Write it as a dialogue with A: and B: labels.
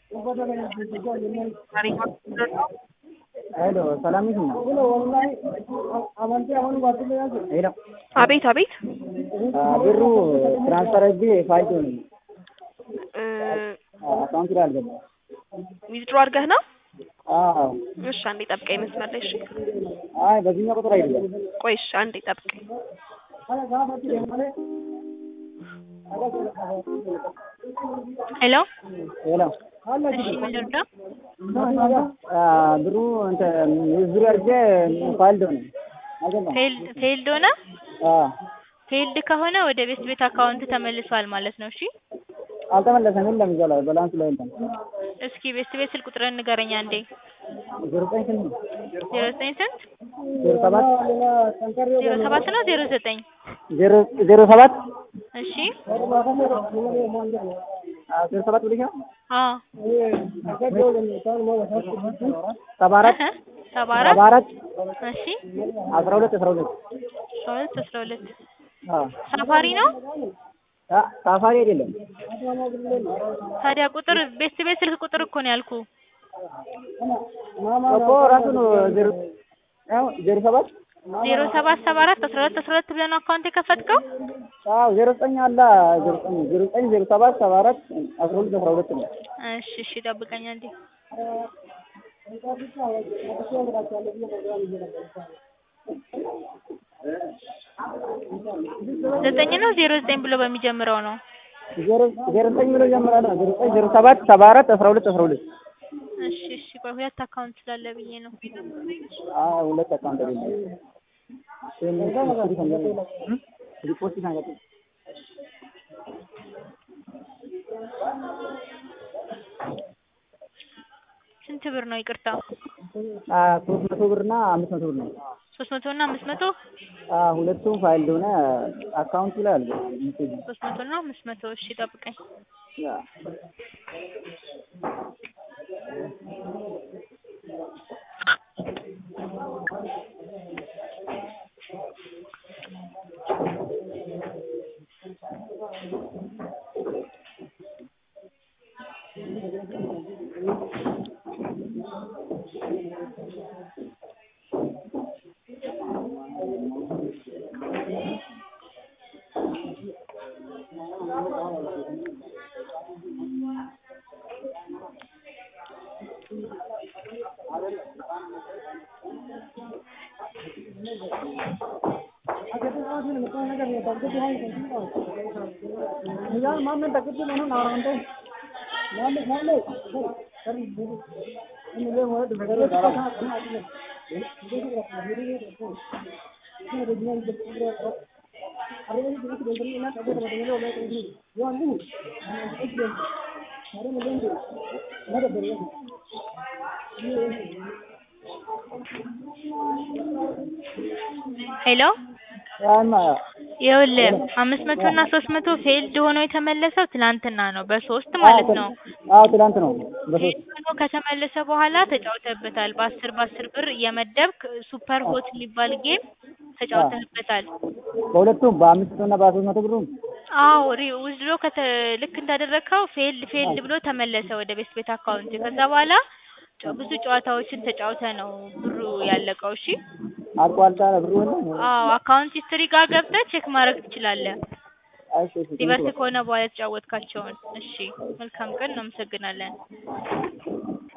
A: ሄሎ ሰላም ነሽ? ሄሎ
B: አቤት አቤት
A: ብሩ ትራንስፈር አድርጌ ፋይቶ ነው
B: እ
A: አካውንት ላይ አልገባም።
B: ዊዝድሮ አድርገህ ነው?
A: አዎ
B: እሺ አንዴ ጠብቀኝ መስመር ላይ እሺ።
A: አይ በዚህኛው ቁጥር አይደለም።
B: ቆይ እሺ አንዴ ጠብቀኝ። ሄሎ
A: ሄሎ
B: እሺ ምን ልርዳ?
A: አ ብሩ እንትን ዊዝድሮ አድርጌ ፋይልድ ነው አልገባም።
B: ፌልድ ፌልድ ሆነ?
A: አዎ
B: ፌልድ ከሆነ ወደ ቤት ቤት አካውንት ተመልሷል ማለት ነው። እሺ
A: አልተመለሰም። የለም እዛ ላይ ባላንስ ላይ የለም።
B: እስኪ ቤት ቤት ስልክ ቁጥርን ንገረኝ አንዴ።
A: ዜሮ ዘጠኝ ስንት ነው?
B: ዜሮ ዘጠኝ ስንት?
A: ዜሮ ሰባት
B: ዜሮ ሰባት ነው ዜሮ ዘጠኝ
A: ዜሮ ዜሮ ሰባት
B: እሺ
A: አ ዜሮ ሰባት ብለሽ ነው?
B: አዎ
A: ሰባ አራት
B: እህ ሰባ
A: ሰባ
B: አራት
A: አራት
B: እሺ
A: አስራ ሁለት አስራ ሁለት
B: አስራ ሁለት አስራ ሁለት
A: አዎ
B: ሳፋሪ ነው
A: አ ሳፋሪ አይደለም።
B: ታዲያ ቁጥር ቤት ቤት ስልክ ቁጥር እኮ ነው ያልኩ
A: እኮ ራሱ ነው ዜሮ ያው ዜሮ ሰባት
B: ዜሮ ሰባት ሰባ አራት አስራ ሁለት አስራ ሁለት ብለህ ነው አካውንት የከፈትከው
A: አዎ ዜሮ ዘጠኝ አለ ዜሮ ዘጠኝ ዜሮ ዘጠኝ ዜሮ ሰባት ሰባ አራት አስራ ሁለት አስራ ሁለት ነው።
B: እሺ እሺ ጠብቀኝ አንዴ ዘጠኝ ነው ዜሮ ዘጠኝ ብሎ በሚጀምረው ነው
A: ዜሮ ዜሮ ዘጠኝ ብሎ ጀምራል። ዜሮ ዘጠኝ ዜሮ ሰባት ሰባ አራት አስራ ሁለት አስራ ሁለት
B: እሺ እሺ ቆይ ሁለት አካውንት ስላለ ብዬ ነው
A: አዎ ሁለት አካውንት አይደለም። ሪፖርት ይናገር
B: ስንት ብር ነው ይቅርታ
A: አ ሶስት መቶ ብር እና አምስት መቶ ብር ነው።
B: ሶስት መቶ እና አምስት መቶ
A: አ ሁለቱም ፋይል ሆነ አካውንቱ ላይ አለ።
B: ሶስት መቶ እና አምስት መቶ እሺ ጠብቀኝ
A: ያ
B: ሄሎ
A: ያማ
B: ይኸውልህ አምስት መቶ እና ሶስት መቶ ፌልድ ሆኖ የተመለሰው ትናንትና ነው በሶስት ማለት ነው
A: አዎ ትላንት ነው በሶስት
B: ፌልድ ሆኖ ከተመለሰ በኋላ ተጫውተህበታል በአስር በአስር ብር እየመደብክ ሱፐር ሆት የሚባል ጌም ተጫውተህበታል
A: በሁለቱም በአምስት መቶ እና በሶስት መቶ ብሩ
B: አዎ ሪ ዊዝድሮ ከተ ልክ እንዳደረግከው ፌልድ ፌልድ ብሎ ተመለሰ ወደ ቤት ቤት አካውንት ከዛ በኋላ ጨ- ብዙ ጨዋታዎችን ተጫውተህ ነው ብሩ ያለቀው እሺ
A: አቋልጣ ብሩ የለም።
B: አዎ አካውንት ሂስትሪ ጋር ገብተህ ቼክ ማድረግ ትችላለህ
A: እሺ እሺ
B: ሪቨርስ ከሆነ በኋላ የተጫወትካቸውን እሺ መልካም ቀን እናመሰግናለን